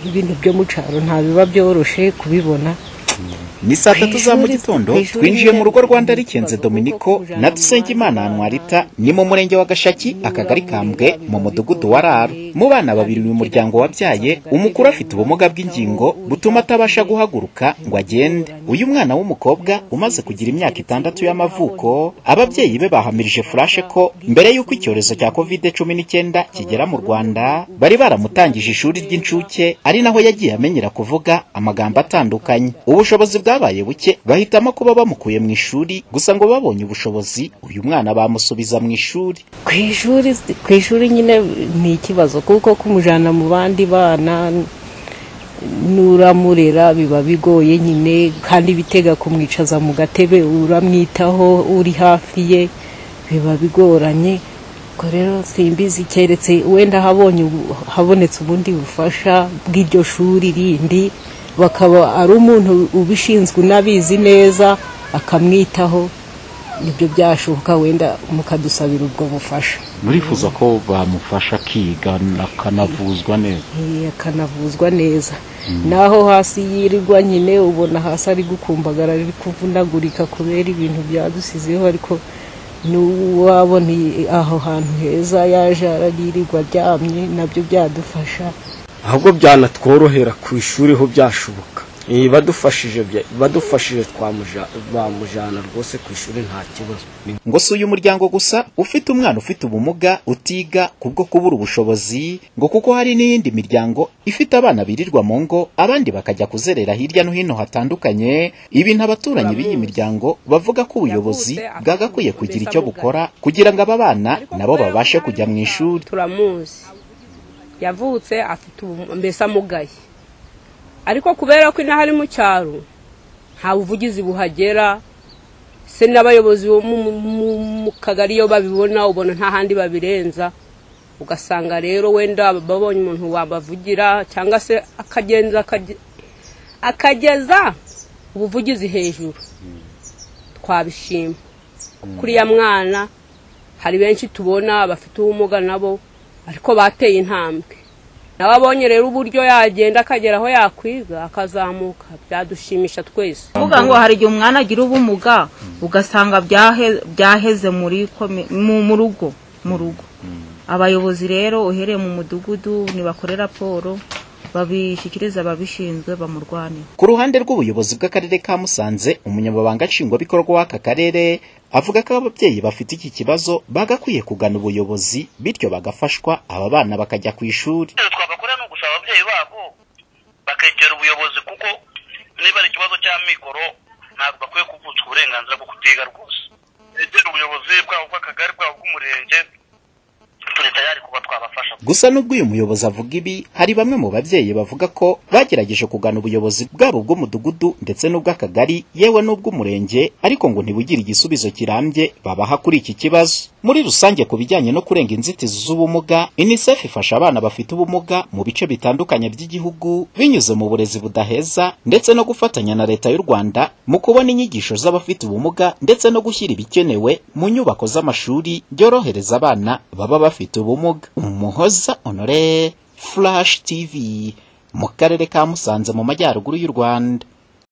ibintu byo mu cyaro biba byoroshye kubibona ni saa tatu za mu Ishuri- gitondo ishuri twinjiye mu rugo rwa rya- ndarikenze dominiko na dusengimana anuwarita ni mu murenge wa gashaki akagari kambwe mu mudugudu wa raro mu bana babiri mu muryango wabyaye umukuru afite ubumuga bw'ingingo butuma atabasha guhaguruka ngo agende uyu mwana w'umukobwa umaze kugira imyaka itandatu y'amavuko ababyeyi be bahamirije furashe ko mbere y'uko icyorezo cya kovide cumi n'icyenda kigera mu rwanda bari baramutangije ishuri ry'incuke ari naho yagiye amenyera kuvuga amagambo atandukanye ubushobozi bwabaye buke bahitamo kuba bamukuye mu ishuri gusa ngo babonye ubushobozi uyu mwana bamusubiza mu ishuri ku ishuri ku ishuri nyine ni ikibazo kuko kumujyana mu bandi bana n'uramurera biba bigoye nyine kandi bitega kumwicaza mu gatebe uramwitaho uri hafi ye biba bigoranye ubwo rero simbizi keretse wenda habonye ubu- habonetse ubundi bufasha bw'iryo shuri rindi bakaba ari umuntu ubishinzwe unabizi neza akamwitaho nibyo byashoboka wenda mukadusabira ubwo bufasha murifuza ko bamufasha akiga akanavuzwa neza Eh, akanavuzwa neza naho hasi yirirwa nyine ubona hasi ari gukumbagara ari kuvunagurika kubera ibintu byadusizeho ariko n'uwabona i- aho hantu heza yaje arayirirwa aryamye nabyo byadufasha ahubwo byanatworohera ku ishuri ho byashoboka Eh, badufashije bya- badufashije twamuja- bamujyana rwose ku ishuri nta kibazo Ni ngo si uyu muryango gusa ufite umwana ufite ubumuga utiga kubwo kubura ubushobozi ngo kuko hari n'iyindi miryango ifite abana birirwa mu ngo abandi bakajya kuzerera hirya no hino hatandukanye ibintu abaturanyi b'iyi miryango bavuga ko ubuyobozi bwagakwiye kugira icyo bukora kugira ngo aba bana nabo babashe kujya mu ishuri turamuzi yavutse afite ubu- mbese amugaye ariko kubera ko inaha ari mu cyaro nta buvugizi buhagera se n'abayobozi bo mu- mu- mu kagari iyo babibona ubona nta handi babirenza ugasanga rero wenda babonye umuntu wabavugira cyangwa se akagenza akaje- akageza ubuvugizi hejuru twabishima kuri ya mwana hari benshi tubona bafite ubumuga nabo ariko bateye intambwe nawe abonye rero uburyo yagenda akagera aho yakwiga akazamuka byadushimisha twese kuvuga ngo hari igihe umwana agira ubumuga ugasanga byahe- byaheze muri komi- mu mu rugo mu rugo abayobozi rero uhereye mu mudugudu nibakorera raporo babishyikiriza ababishinzwe bamurwanira ku ruhande rw'ubuyobozi bw'akarere ka musanze umunyamabanga nshingwabikorwa w'aka karere avuga ko ababyeyi bafite iki kibazo bagakwiye kugana ubuyobozi bityo bagafashwa aba bana bakajya ku ishuri icyo twabakora ni ugusaba ababyeyi babo bakegera ubuyobozi kuko niba ari ikibazo cy'amikoro ntabwo bakwiye kuvutswa uburenganzira bwo kutiga rwose egera ubuyobozi bwabo bw'akagari bwabo bw'umurenge turi tayari kuba twabafasha gusa nubwo uyu muyobozi avuga ibi hari bamwe mu babyeyi bavuga ko bagerageje kugana ubuyobozi bwabo bw'umudugudu ndetse n'ubw'akagari yewe n'ubw'umurenge ariko ngo ntibugire igisubizo kirambye babaha kuri iki kibazo muri rusange ku bijyanye no kurenga inzitizi z'ubumuga unicef ifasha abana bafite ubumuga mu bice bitandukanye by'igihugu binyuze mu burezi budaheza ndetse no gufatanya na leta y'u rwanda mu kubona inyigisho z'abafite ubumuga ndetse no gushyira ibikenewe mu nyubako z'amashuri byorohereza abana baba bafite ubumuga umuhoza honore flash tv mu karere ka musanze mu majyaruguru y'u rwanda